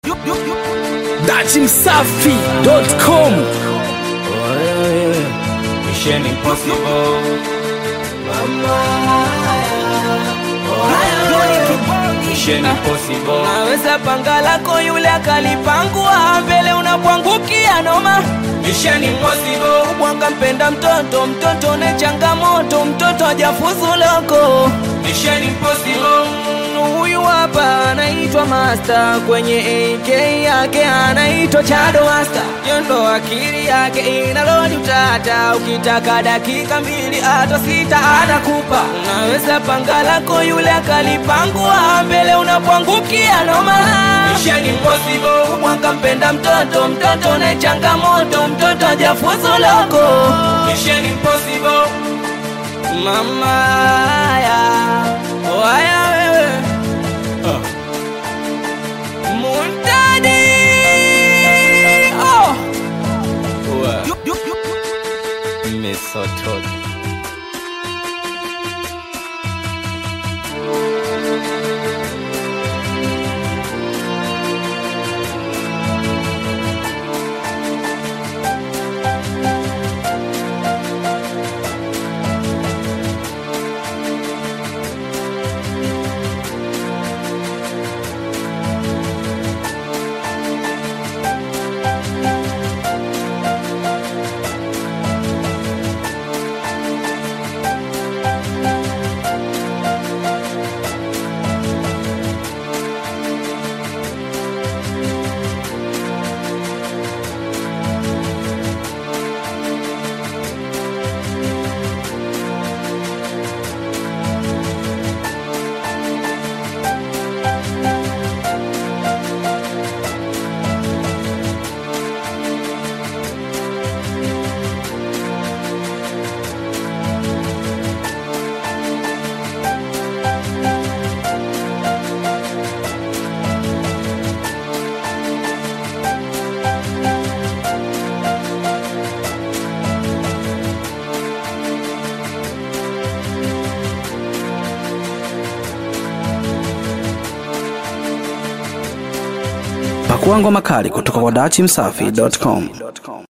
dachimsafi.com Mission Impossible. Mission Impossible. Naweza panga lako yule akalipangua mbele unapwangukia noma Mission Impossible. Bwanga mpenda mtoto mtoto ne changamoto mtoto hajafuzu loko Mission Impossible. Mm, huyu hapa anaitwa Master kwenye AK yake anaitwa Chado Master yondo akili yake inalodi utata ukitaka dakika mbili hata sita anakupa unaweza panga lako yule akalipangua mbele unapwangukia noma Mission Impossible. mwanga mpenda mtoto mtoto na changamoto mtoto hajafuzu loko Mission Impossible. mama ya waya wewe muntadi oh. Misotod. pakuangwa makali kutoka kwa dachimsafi.com